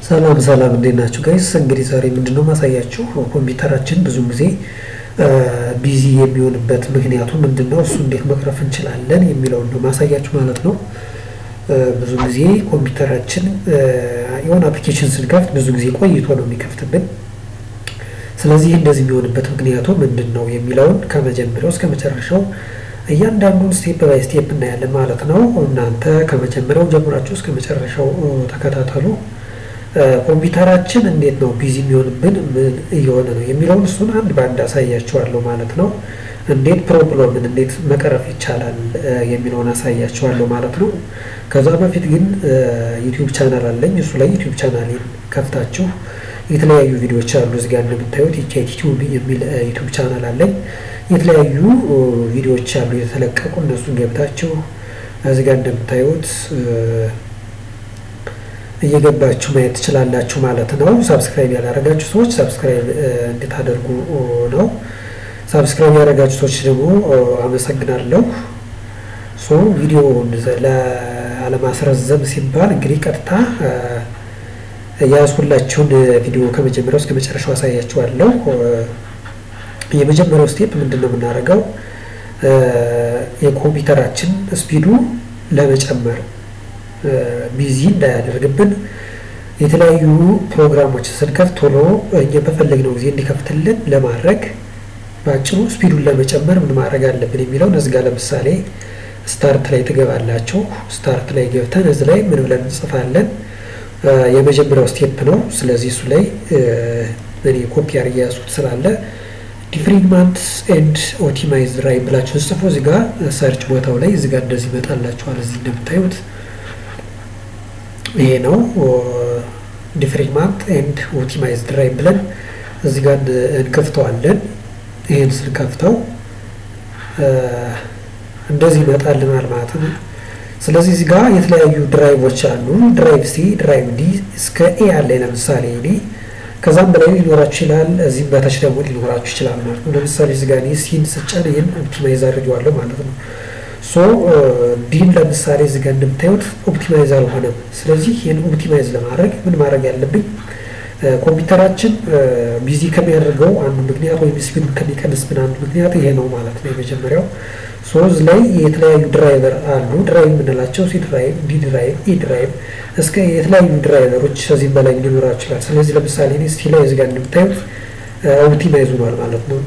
ሰላም ሰላም እንዴት ናችሁ ጋይስ? እንግዲህ ዛሬ ምንድነው ማሳያችሁ ኮምፒውተራችን ብዙ ጊዜ ቢዚ የሚሆንበት ምክንያቱ ምንድነው፣ እሱ እንዴት መቅረፍ እንችላለን የሚለውን ነው ማሳያችሁ ማለት ነው። ብዙ ጊዜ ኮምፒውተራችን የሆነ አፕሊኬሽን ስንከፍት ብዙ ጊዜ ቆይቶ ነው የሚከፍትብን። ስለዚህ እንደዚህ የሚሆንበት ምክንያቱ ምንድን ነው የሚለውን ከመጀመሪያው እስከ መጨረሻው እያንዳንዱን ስቴፕ ባይ ስቴፕ እናያለን ማለት ነው። እናንተ ከመጀመሪያው ጀምራችሁ እስከ መጨረሻው ተከታተሉ። ኮምፒውተራችን እንዴት ነው ቢዚ የሚሆንብን ምን እየሆነ ነው የሚለውን እሱን አንድ በአንድ አሳያችኋለሁ ማለት ነው። እንዴት ፕሮብለምን እንዴት መቅረፍ ይቻላል የሚለውን አሳያችኋለሁ ማለት ነው። ከዛ በፊት ግን ዩቲዩብ ቻናል አለኝ። እሱ ላይ ዩቲዩብ ቻናሌን ከፍታችሁ የተለያዩ ቪዲዮዎች አሉ። እዚህ ጋር እንደምታዩት ዩቲዩብ የሚል ዩቲዩብ ቻናል አለኝ። የተለያዩ ቪዲዮዎች አሉ የተለቀቁ፣ እነሱን ገብታችሁ እዚህ ጋር እንደምታዩት እየገባችሁ ማየት ትችላላችሁ ማለት ነው። ሳብስክራይብ ያላረጋችሁ ሰዎች ሳብስክራይብ እንድታደርጉ ነው። ሳብስክራይብ ያደረጋችሁ ሰዎች ደግሞ አመሰግናለሁ። ሶ ቪዲዮውን ለአለማስረዘም ሲባል እንግዲህ ቀጥታ የያዝኩላችሁን ቪዲዮ ከመጀመሪያው እስከ መጨረሻው አሳያችኋለሁ። የመጀመሪያው ስቴፕ ምንድን ነው የምናደርገው? የኮምፒውተራችን ስፒዱ ለመጨመር ቢዚ እንዳያደርግብን የተለያዩ ፕሮግራሞችን ስንከፍት ቶሎ እኛ በፈለግነው ጊዜ እንዲከፍትልን ለማድረግ በአጭሩ ስፒዱን ለመጨመር ምን ማድረግ አለብን የሚለውን እዚህ ጋር ለምሳሌ ስታርት ላይ ትገባላችሁ። ስታርት ላይ ገብተን እዚህ ላይ ምን ብለን እንጽፋለን? የመጀመሪያው ስቴፕ ነው። ስለዚህ እሱ ላይ እኔ ኮፒ አድርጌ ያዝኩት ስላለ ዲፍሪግማንት ኤንድ ኦፕቲማይዝ ራይ ብላችሁ ጽፎ እዚህ ጋር ሰርች ቦታው ላይ እዚህ ጋር እንደዚህ ይመጣላችኋል። እዚህ እንደምታዩት ይሄ ነው ዲፍሪግማንት ኤንድ ኦፕቲማይዝ ራይ ብለን እዚህ ጋር እንከፍተዋለን። ይሄን ስንከፍተው እንደዚህ ይመጣልናል ማለት ነው። ስለዚህ እዚህ ጋር የተለያዩ ድራይቮች አሉ። ድራይቭ ሲ፣ ድራይቭ ዲ እስከ ኤ አለ። ለምሳሌ እኔ ከዛም በላይ ሊኖራችሁ ይችላል። እዚህም በታች ደግሞ ሊኖራችሁ ይችላል ማለት ነው። ለምሳሌ እዚህ ጋር ሲን ስጫን ይህን ኦፕቲማይዝ አድርጌዋለሁ ማለት ነው። ሶ ዲን ለምሳሌ እዚህ ጋር እንደምታዩት ኦፕቲማይዝ አልሆነም። ስለዚህ ይህን ኦፕቲማይዝ ለማድረግ ምን ማድረግ ያለብኝ ኮምፒውተራችን ቢዚ ከሚያደርገው አንዱ ምክንያት ወይም ስፒዱን ከሚቀንስብን አንዱ ምክንያት ይሄ ነው ማለት ነው። የመጀመሪያው ሶዝ ላይ የተለያዩ ድራይቨር አሉ። ድራይቭ የምንላቸው ሲ ድራይቭ፣ ዲ ድራይቭ፣ ኢ ድራይቭ እስከ የተለያዩ ድራይቨሮች ከዚህም በላይ ሊኖራቸው ይችላል። ስለዚህ ለምሳሌ እኔ ስቲ ላይ እዚህ ጋር እንደምታዩት ኦፕቲማይዝ ሆኗል ማለት ነው።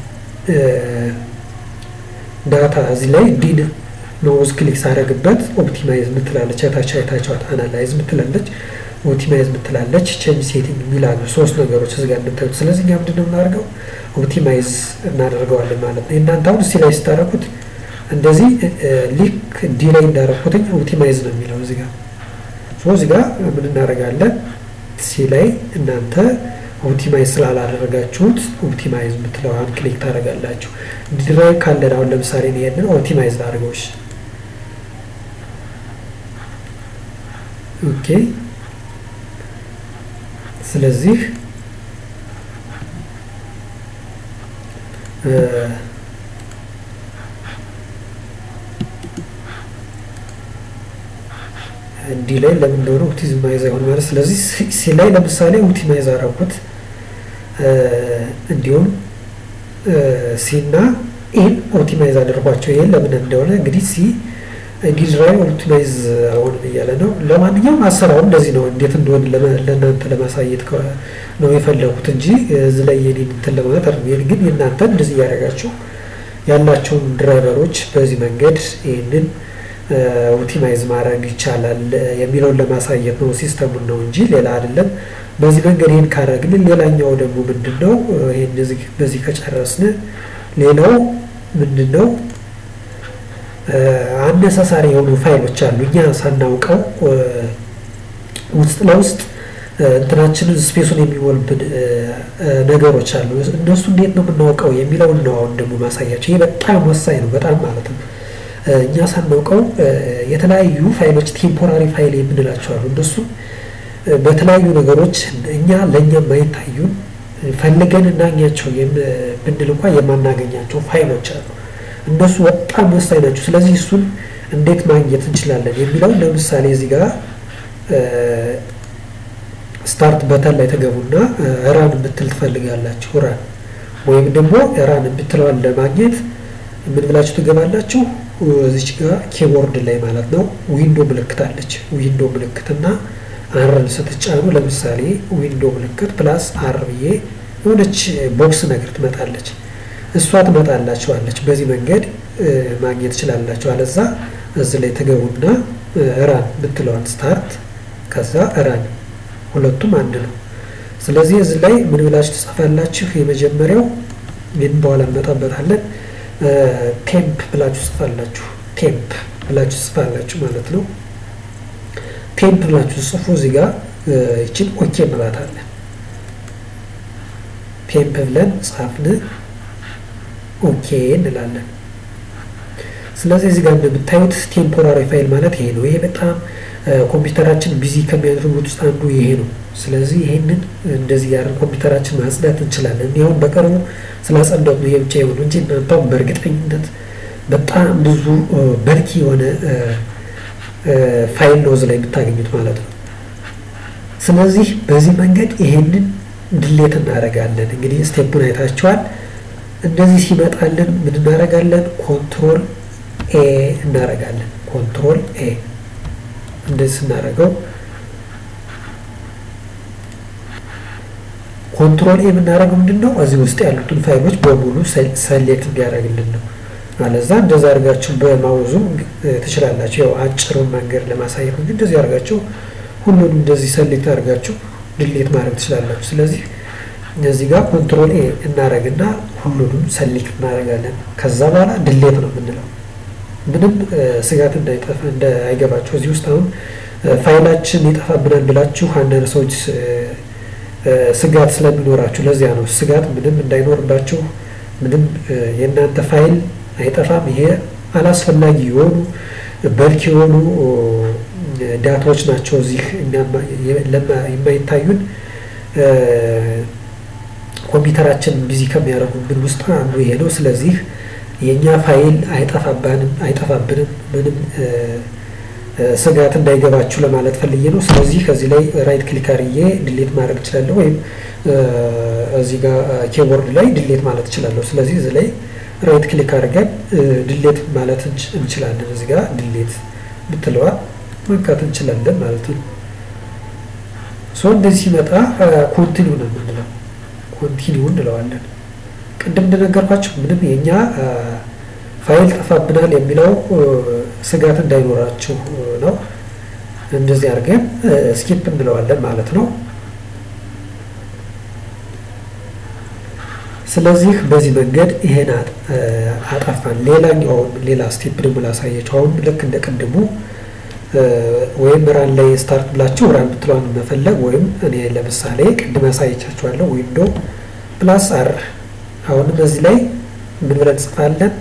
ዳታ እዚህ ላይ ዲን ኖዝ ክሊክ ሳደርግበት ኦፕቲማይዝ ምትላለች፣ ታች አይታችኋት፣ አናላይዝ ምትላለች፣ ኦፕቲማይዝ ምትላለች፣ ቼንጅ ሴቲንግ የሚላሉ ሶስት ነገሮች እዚህ ጋር እንደምታዩት። ስለዚህ እኛ ምንድን ነው የምናደርገው ኦፕቲማይዝ እናደርገዋለን ማለት ነው። እናንተ አሁን እስቲ ላይ ስታደርጉት እንደዚህ ሊክ ዲ ላይ እንዳደረኩትኝ ኦፕቲማይዝ ነው የሚለው እዚህ ጋር ሶ እዚህ ጋር ምን እናደርጋለን ሲ ላይ እናንተ ኦፕቲማይዝ ስላላደረጋችሁት ኦፕቲማይዝ የምትለዋን ክሊክ ታደርጋላችሁ። ድራይቭ ካለን አሁን ለምሳሌ ይሄንን ኦፕቲማይዝ ላድርገውሽ። ኦኬ ስለዚህ ዲ ላይ ለምን እንደሆነ ኦፕቲማይዝ አይሆን ማለት ስለዚህ ሲ ላይ ለምሳሌ ኦፕቲማይዝ አደረኩት። እንዲሁም ሲ እና ኢን ኦፕቲማይዝ አደርጓቸው። ይሄን ለምን እንደሆነ እንግዲህ ሲ ዲ ድራይቭ ኦፕቲማይዝ አሁን እያለ ነው። ለማንኛውም አሰራሩ እንደዚህ ነው። እንዴት እንደሆነ ለእናንተ ለማሳየት ነው የፈለጉት እንጂ እዚህ ላይ የኔን እንትን ለማለት አይደለም። ግን የእናንተ እንደዚህ እያደረጋችሁ ያላቸውን ድራይቨሮች በዚህ መንገድ ይህንን ኦፕቲማይዝ ማድረግ ይቻላል የሚለውን ለማሳየት ነው። ሲስተሙን ነው እንጂ ሌላ አይደለም። በዚህ መንገድ ይህን ካደረግን፣ ሌላኛው ደግሞ ምንድን ነው? ይህን በዚህ ከጨረስን ሌላው ምንድን ነው? አነሳሳሪ የሆኑ ፋይሎች አሉ እኛ ሳናውቀው ውስጥ ለውስጥ እንትናችንን ስፔሱን የሚሞልብን ነገሮች አሉ። እነሱ እንዴት ነው የምናውቀው የሚለውን ነው አሁን ደግሞ ማሳያቸው። ይህ በጣም ወሳኝ ነው፣ በጣም ማለት ነው። እኛ ሳናውቀው የተለያዩ ፋይሎች ቴምፖራሪ ፋይል የምንላቸው አሉ። እነሱ በተለያዩ ነገሮች እኛ ለእኛ የማይታዩን ፈልገን እናገኛቸው ብንል እንኳ የማናገኛቸው ፋይሎች አሉ። እነሱ በጣም ወሳኝ ናቸው። ስለዚህ እሱን እንዴት ማግኘት እንችላለን የሚለውን ለምሳሌ እዚህ ጋር ስታርት በተን ላይ ተገቡና ራን የምትል ትፈልጋላችሁ። ራን ወይም ደግሞ ራን የምትለዋን ለማግኘት ምን ብላችሁ ትገባላችሁ? እዚች ጋር ኪቦርድ ላይ ማለት ነው ዊንዶ ምልክት አለች። ዊንዶ ምልክትና አርን ስትጫኑ ለምሳሌ ዊንዶ ምልክት ፕላስ አር ብዬ የሆነች ቦክስ ነገር ትመጣለች። እሷ ትመጣላችኋለች። በዚህ መንገድ ማግኘት ትችላላችሁ። አለዛ እዚህ ላይ ተገቡና ራን ብትለዋን ስታርት ከዛ ራን ሁለቱም አንድ ነው። ስለዚህ እዚህ ላይ ምን ብላችሁ ትጽፋላችሁ? የመጀመሪያው ይህን በኋላ እንመጣበታለን። ቴምፕ ብላችሁ ጽፋላችሁ። ቴምፕ ብላችሁ ጽፋላችሁ ማለት ነው። ቴምፕ ብላችሁ ጽፉ። እዚህ ጋር ይችን ኦኬ እንላታለን። ቴምፕ ብለን ጻፍን፣ ኦኬ እንላለን። ስለዚህ እዚህ ጋር እንደምታዩት ቴምፖራሪ ፋይል ማለት ይሄ ነው። ይሄ በጣም ኮምፒውተራችን ቢዚ ከሚያደርጉት ውስጥ አንዱ ይሄ ነው። ስለዚህ ይሄንን እንደዚህ ያደርግ ኮምፒውተራችን ማጽዳት እንችላለን። እኔ አሁን በቅርቡ ስላጸዳሁት ነው ይሄ ብቻ የሆኑ እንጂ እናንተም በእርግጠኝነት በጣም ብዙ በርኪ የሆነ ፋይል ነው እዚህ ላይ የምታገኙት ማለት ነው። ስለዚህ በዚህ መንገድ ይሄንን ድሌት እናደርጋለን። እንግዲህ ስቴፑን አይታችኋል። እንደዚህ ሲመጣልን ምን እናደርጋለን? ኮንትሮል ኤ እናደርጋለን። ኮንትሮል ኤ እንደዚህ ስናደርገው ኮንትሮል ኤ የምናደርገው ምንድን ነው? እዚህ ውስጥ ያሉትን ፋይሎች በሙሉ ሰሌክት እንዲያደርግልን ነው። አለዛ እንደዛ አድርጋችሁ በማውዙ ትችላላችሁ። ያው አጭሩን መንገድ ለማሳየት እንጂ እንደዚህ አድርጋችሁ ሁሉንም እንደዚህ ሰሌክት አድርጋችሁ ድሌት ማድረግ ትችላላችሁ። ስለዚህ እዚህ ጋር ኮንትሮል ኤ እናደርግና ሁሉንም ሰሌክት እናደርጋለን። ከዛ በኋላ ድሌት ነው የምንለው። ምንም ስጋት እንዳይጠፋ እንዳይገባችሁ እዚህ ውስጥ አሁን ፋይላችን ይጠፋብናል ብላችሁ አንዳንድ ሰዎች ስጋት ስለሚኖራችሁ ለዚያ ነው ስጋት ምንም እንዳይኖርባችሁ ምንም የእናንተ ፋይል አይጠፋም። ይሄ አላስፈላጊ የሆኑ በልክ የሆኑ ዳታዎች ናቸው እዚህ የማይታዩን ኮምፒውተራችን ቢዚ ከሚያደርጉብን ውስጥ አንዱ ይሄ ነው። ስለዚህ የእኛ ፋይል አይጠፋባንም አይጠፋብንም ምንም ስጋት እንዳይገባችሁ ለማለት ፈልዬ ነው። ስለዚህ ከዚህ ላይ ራይት ክሊክ አድርጌ ድሌት ማድረግ እችላለሁ፣ ወይም እዚህ ጋር ኪቦርድ ላይ ድሌት ማለት እችላለሁ። ስለዚህ እዚህ ላይ ራይት ክሊክ አድርገን ድሌት ማለት እንችላለን። እዚህ ጋር ድሌት ብትለዋ መንካት እንችላለን ማለት ነው። ሶ እንደዚህ ሲመጣ ኮንቲኒው ነው የምንለው። ኮንቲኒው እንለዋለን። ቅድም እንደነገርኳቸው ምንም የእኛ ፋይል ጠፋብናል የሚለው ስጋት እንዳይኖራችሁ ነው። እንደዚህ አድርገን ስኪፕ እንለዋለን ማለት ነው። ስለዚህ በዚህ መንገድ ይሄን አጠፋን። ሌላኛው ሌላ ስቴፕ ደግሞ ላሳያችሁ። አሁን ልክ እንደ ቅድሙ ወይም ራን ላይ ስታርት ብላችሁ ራን ብትለዋን መፈለግ ወይም እኔ ለምሳሌ ቅድም ያሳየቻችኋለሁ ዊንዶ ፕላስ አር አሁንም በዚህ ላይ ምን ብለን እንጽፋለን?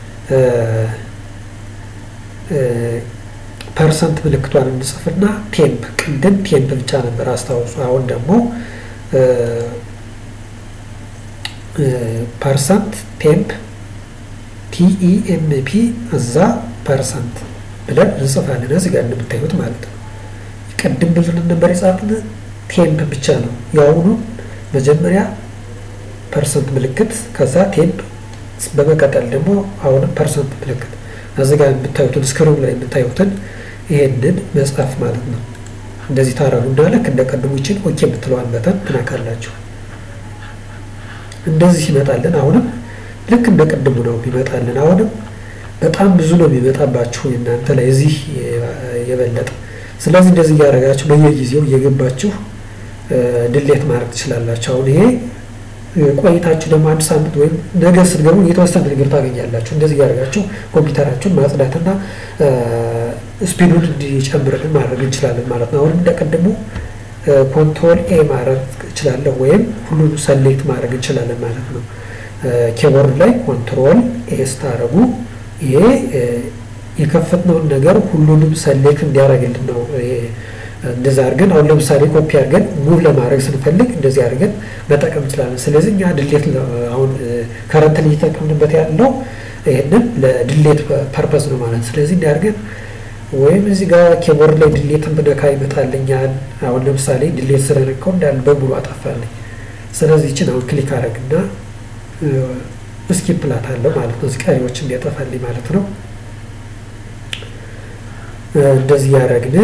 ፐርሰንት ምልክቷን እንጽፍና ቴምፕ ቅድም ቴምፕ ብቻ ነበር አስታውሱ። አሁን ደግሞ ፐርሰንት ቴምፕ ቲኢኤምፒ እዛ ፐርሰንት ብለን እንጽፋለን። እዚህ ጋር እንደምታዩት ማለት ነው። ቅድም ብዙ ነበር የጻፍን ቴምፕ ብቻ ነው። የአሁኑ መጀመሪያ ፐርሰንት ምልክት ከዛ ቴምፕ በመቀጠል ደግሞ አሁንም ፐርሰንት ምልክት እዚህ ጋር የምታዩትን ስክሪን ላይ የምታዩትን ይሄንን መጻፍ ማለት ነው። እንደዚህ ታረጉ እና ልክ እንደ ቀድሞ ይችን ኦኬ የምትለዋን በተን ትነካላችሁ። እንደዚህ ይመጣልን። አሁንም ልክ እንደ ቅድሙ ነው የሚመጣልን። አሁንም በጣም ብዙ ነው የሚመጣባችሁ እናንተ ላይ እዚህ የበለጠ። ስለዚህ እንደዚህ እያደረጋችሁ በየጊዜው እየገባችሁ ድሌት ማድረግ ትችላላችሁ። አሁን ይሄ ቆይታችሁ ደግሞ አንድ ሳምንት ወይም ነገ ስትገቡ የተወሰነ ነገር ታገኛላችሁ። እንደዚህ እያደረጋችሁ ኮምፒውተራችሁን ማጽዳትና ስፒዱን እንዲጨምርልን ማድረግ እንችላለን ማለት ነው። አሁንም እንደቀድሞ ኮንትሮል ኤ ማድረግ እችላለሁ ወይም ሁሉንም ሰሌክት ማድረግ እንችላለን ማለት ነው። ኪቦርድ ላይ ኮንትሮል ኤ ስታደርጉ ይሄ የከፈትነውን ነገር ሁሉንም ሰሌክት እንዲያደርግልን ነው። እንደዛ አድርገን አሁን ለምሳሌ ኮፒ አድርገን ሙቭ ለማድረግ ስንፈልግ እንደዚህ አድርገን መጠቀም እንችላለን። ስለዚህ እኛ ድሌት አሁን ከረንት እየተጠቀምንበት ያለው ይህንን ለድሌት ፐርፐዝ ነው ማለት ስለዚህ እንዲህ አድርገን ወይም እዚህ ጋር ኪቦርድ ላይ ድሌትን ብነካ ይመጣልኛል። አሁን ለምሳሌ ድሌት ስለነካው እንዳለ በሙሉ አጠፋልኝ። ስለዚህ ይችን አሁን ክሊክ አደረግና እስኪፕ እላታለሁ ማለት ነው። ቀሪዎች እንዲያጠፋልኝ ማለት ነው። እንደዚህ ያደረግን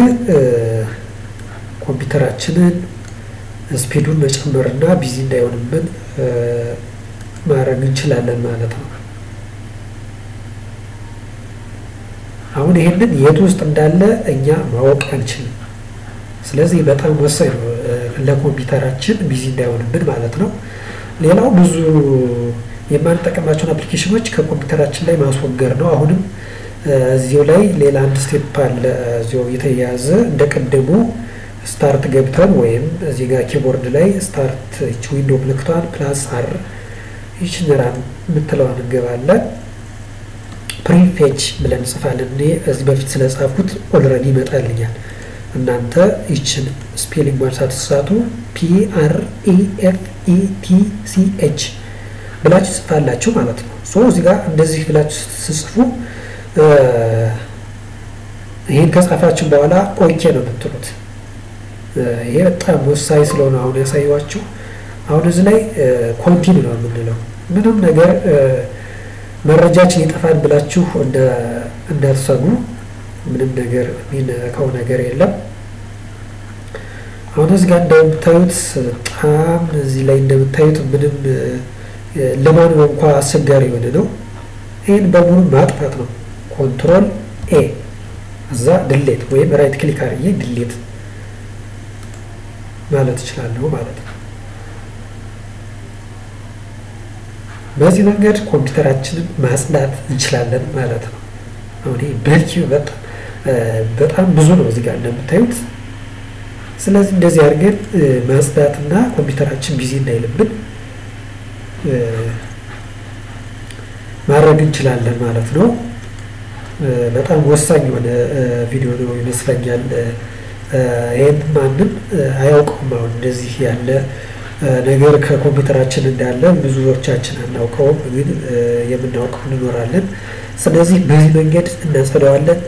ኮምፒውተራችንን ስፒዱን መጨመርና ቢዚ እንዳይሆንብን ማድረግ እንችላለን ማለት ነው። አሁን ይሄንን የት ውስጥ እንዳለ እኛ ማወቅ አንችልም። ስለዚህ በጣም ወሳኝ ነው ለኮምፒውተራችን ቢዚ እንዳይሆንብን ማለት ነው። ሌላው ብዙ የማንጠቀማቸውን አፕሊኬሽኖች ከኮምፒውተራችን ላይ ማስወገድ ነው። አሁንም እዚሁ ላይ ሌላ አንድ ስቴፕ አለ እዚሁ የተያያዘ እንደ ቀደሙ ስታርት ገብተን ወይም እዚህ ጋር ኪቦርድ ላይ ስታርት ይች ዊንዶ ምልክቷን ፕላስ አር ይችን ራን የምትለዋን እንገባለን። ፕሪፔጅ ብለን እንጽፋለን። እኔ እዚህ በፊት ስለጻፍኩት ኦልረዲ ይመጣልኛል። እናንተ ይችን ስፔሊንግ ሳትሳቱ ፒ አር ኢ ኤፍ ኢ ቲ ሲ ኤች ብላችሁ ጽፋላችሁ ማለት ነው። ሶ እዚህ ጋር እንደዚህ ብላችሁ ስትጽፉ ይህን ከጻፋችሁ በኋላ ኦኬ ነው የምትሉት። ይሄ በጣም ወሳኝ ስለሆነ አሁን ያሳየኋችሁ። አሁን እዚህ ላይ ኮንቲኒ ነው የምንለው። ምንም ነገር መረጃችን ይጠፋል ብላችሁ እንዳትሰጉ። ምንም ነገር የሚነካው ነገር የለም። አሁን እዚህ ጋር እንደምታዩት በጣም እዚህ ላይ እንደምታዩት ምንም ለማንበብ እንኳ አስቸጋሪ የሆነ ነው። ይህን በሙሉ ማጥፋት ነው። ኮንትሮል ኤ እዛ ድሌት ወይም ራይት ክሊክ አድርጌ ድሌት ማለት እችላለሁ ማለት ነው። በዚህ መንገድ ኮምፒውተራችንን ማጽዳት እንችላለን ማለት ነው። አሁን በቂ በጣም ብዙ ነው እዚህ ጋር እንደምታዩት። ስለዚህ እንደዚህ አድርገን ማጽዳትና ኮምፒውተራችን ቢዚ እንዳይልብን ማድረግ እንችላለን ማለት ነው። በጣም ወሳኝ የሆነ ቪዲዮ ነው ይመስለኛል። ይህን ማንም አያውቀውም። አሁን እንደዚህ ያለ ነገር ከኮምፒውተራችን እንዳለ ብዙዎቻችን አናውቀውም፣ ግን የምናውቀው እንኖራለን። ስለዚህ በዚህ መንገድ እናጸደዋለን።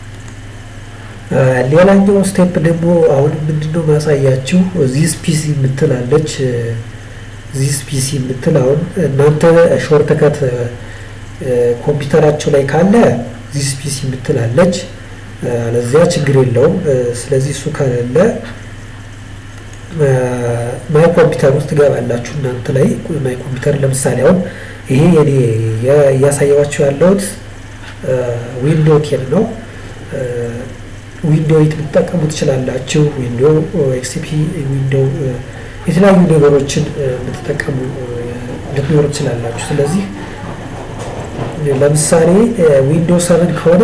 ሌላኛው ስቴፕ ደግሞ አሁን ምንድነው ማሳያችሁ ዚስ ፒሲ የምትላለች ዚስ ፒሲ የምትል አሁን እናንተ ሾርትከት ኮምፒውተራቸው ላይ ካለ ዚስ ፒሲ የምትላለች ለዚያ ችግር የለውም። ስለዚህ እሱ ከሌለ ማይ ኮምፒውተር ውስጥ ትገባላችሁ። እናንተ ላይ ማይ ኮምፒውተር ለምሳሌ አሁን ይሄ የኔ እያሳየዋችሁ ያለሁት ዊንዶ ቴን ነው። ዊንዶ ኤት ልትጠቀሙ ትችላላችሁ። ዊንዶ ኤክስፒ፣ ዊንዶ የተለያዩ ነገሮችን ልትጠቀሙ ልትኖሩ ትችላላችሁ። ስለዚህ ለምሳሌ ዊንዶ ሰቨን ከሆነ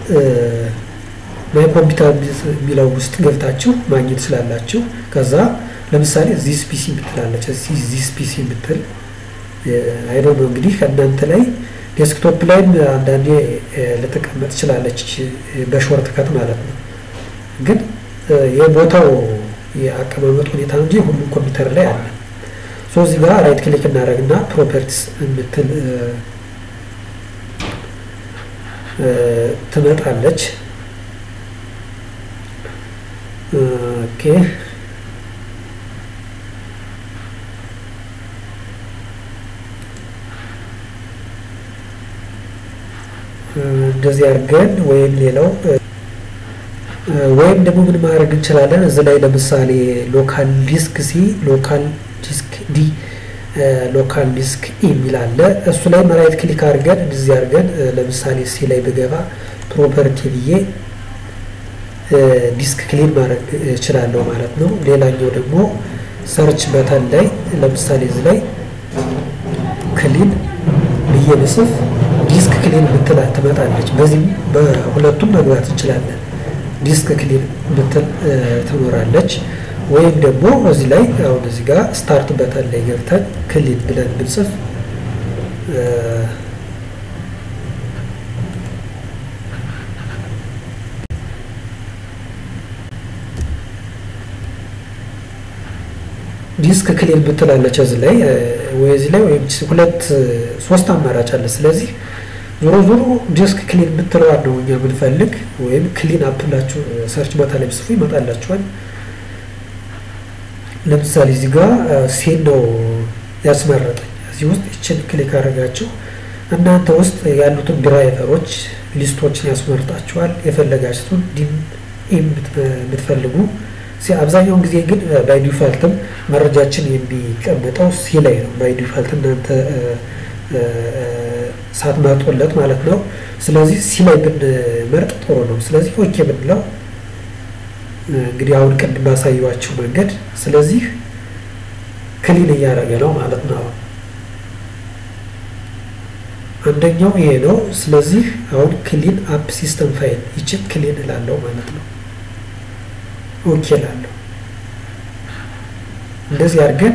ማይ ኮምፒውተር የሚለው ውስጥ ገብታችሁ ማግኘት ትችላላችሁ። ከዛ ለምሳሌ ዚስ ፒሲ የምትላለች ዚስ ፒሲ የምትል አይዶ ነው እንግዲህ ከእናንተ ላይ ዴስክቶፕ ላይም አንዳንዴ ልትቀመጥ ትችላለች በሾርት ከት ማለት ነው። ግን የቦታው የአቀማመጥ ሁኔታ እንጂ ሁሉም ኮምፒውተር ላይ አለ። ሶ እዚህ ጋር ራይት ክሊክ እናደርግና ፕሮፐርቲስ የምትል ትመጣለች። ኦኬ እንደዚህ አድርገን ወይም ሌላው ወይም ደግሞ ምን ማድረግ እንችላለን? እዚህ ላይ ለምሳሌ ሎካል ዲስክ ሲ፣ ሎካል ዲስክ ዲ፣ ሎካል ዲስክ ኢ የሚል አለ። እሱ ላይ ራይት ክሊክ አድርገን እንደዚህ አድርገን ለምሳሌ ሲ ላይ ብገባ ፕሮፐርቲ ብዬ ዲስክ ክሊን ማድረግ እችላለሁ ማለት ነው። ሌላኛው ደግሞ ሰርች በተን ላይ ለምሳሌ እዚህ ላይ ክሊን ብዬ ብጽፍ ዲስክ ክሊን ብትል ትመጣለች። በዚህም በሁለቱም መግባት እንችላለን። ዲስክ ክሊን ብትል ትኖራለች። ወይም ደግሞ እዚህ ላይ አሁን እዚህ ጋር ስታርት በተን ላይ ገብተን ክሊን ብለን ብንጽፍ ዲስክ ክሊን ብትላለች እዚህ ላይ ወይ እዚህ ላይ ወይም ሁለት ሶስት አማራጭ አለ። ስለዚህ ዞሮ ዞሮ ዲስክ ክሊን የምትለዋን ነው እኛ የምንፈልግ፣ ወይም ክሊን አፕ ብላችሁ ሰርች ቦታ ላይ ብጽፉ ይመጣላችኋል። ለምሳሌ እዚህ ጋር ሴን ነው ያስመረጠኝ። እዚህ ውስጥ ይችን ክሊክ አድርጋችሁ እናንተ ውስጥ ያሉትን ድራይቨሮች ሊስቶችን ያስመርጣችኋል። የፈለጋችሁትን ዲም የምትፈልጉ አብዛኛውን ጊዜ ግን ባይ ዲፋልትም መረጃችን የሚቀመጠው ሲ ላይ ነው። ባይ ዲፋልት እናንተ ሳትመርጡለት ማለት ነው። ስለዚህ ሲ ላይ ብንመርጥ ጥሩ ነው። ስለዚህ ኦኬ ብንለው እንግዲህ አሁን ቅድም ባሳየኋችሁ መንገድ ስለዚህ ክሊን እያደረገ ነው ማለት ነው። አንደኛው ይሄ ነው። ስለዚህ አሁን ክሊን አፕ ሲስተም ፋይል ይችን ክሊን እላለሁ ማለት ነው። ኦኬ እላለሁ። እንደዚህ አድርገን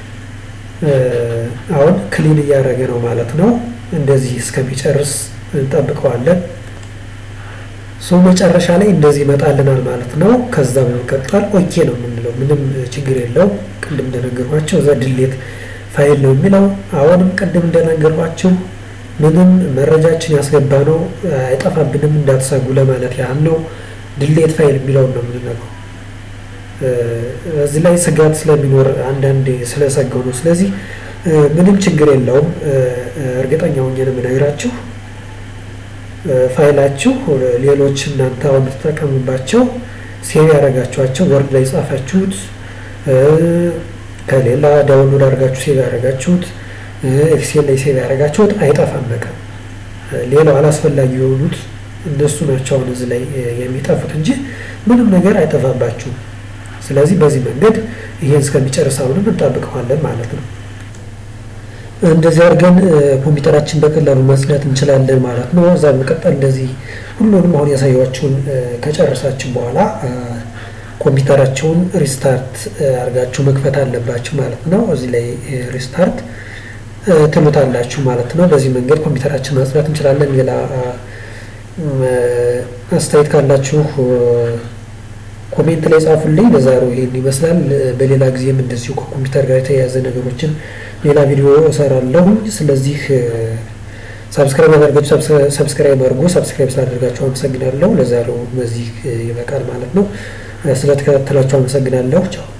አሁን ክሊን እያደረገ ነው ማለት ነው። እንደዚህ እስከሚጨርስ እንጠብቀዋለን። ሶ መጨረሻ ላይ እንደዚህ ይመጣልናል ማለት ነው። ከዛ በመቀጠል ኦኬ ነው የምንለው፣ ምንም ችግር የለውም። ቅድም እንደነገርኳቸው እዛ ድሌት ፋይል ነው የሚለው። አሁንም ቅድም እንደነገርኳቸው ምንም መረጃችን ያስገባ ነው አይጠፋብንም፣ እንዳትሰጉ ለማለት ያህል ነው። ድሌት ፋይል የሚለውን ነው የምንነገው። እዚህ ላይ ስጋት ስለሚኖር አንዳንዴ ስለሰገው ነው። ስለዚህ ምንም ችግር የለውም። እርግጠኛ ሆኜ ነው የምነግራችሁ። ፋይላችሁ ሌሎች እናንተ አሁን የምትጠቀሙባቸው ሴቭ ያደረጋችኋቸው ወርድ ላይ ጻፋችሁት፣ ከሌላ ዳውንሎድ አድርጋችሁ ሴቭ ያደረጋችሁት፣ ኤክሴል ላይ ሴቭ ያደረጋችሁት አይጠፋም። በቃ ሌላው አላስፈላጊ የሆኑት እነሱ ናቸው አሁን እዚህ ላይ የሚጠፉት እንጂ ምንም ነገር አይጠፋባችሁም። ስለዚህ በዚህ መንገድ ይሄን እስከሚጨርስ አሁንም እንጠብቀዋለን ማለት ነው። እንደዚህ አድርገን ኮምፒውተራችን በቀላሉ ማጽዳት እንችላለን ማለት ነው። እዛ በመቀጠል እንደዚህ ሁሉንም አሁን ያሳያችሁን ከጨረሳችሁ በኋላ ኮምፒውተራችሁን ሪስታርት አድርጋችሁ መክፈት አለባችሁ ማለት ነው። እዚህ ላይ ሪስታርት ትሉታላችሁ ማለት ነው። በዚህ መንገድ ኮምፒውተራችን ማጽዳት እንችላለን። ሌላ አስተያየት ካላችሁ ኮሜንት ላይ ጻፉልኝ። ለዛሬው ይሄን ይመስላል። በሌላ ጊዜም እንደዚሁ ከኮምፒውተር ጋር የተያያዘ ነገሮችን ሌላ ቪዲዮ እሰራለሁ። ስለዚህ ሳብስክራይብ ያደርጋችሁ ሰብስክራይብ አድርጉ። ሰብስክራይብ ስላደርጋችሁ አመሰግናለሁ። ለዛሬው በዚህ ይበቃል ማለት ነው። ስለተከታተላችሁ አመሰግናለሁ። ቻው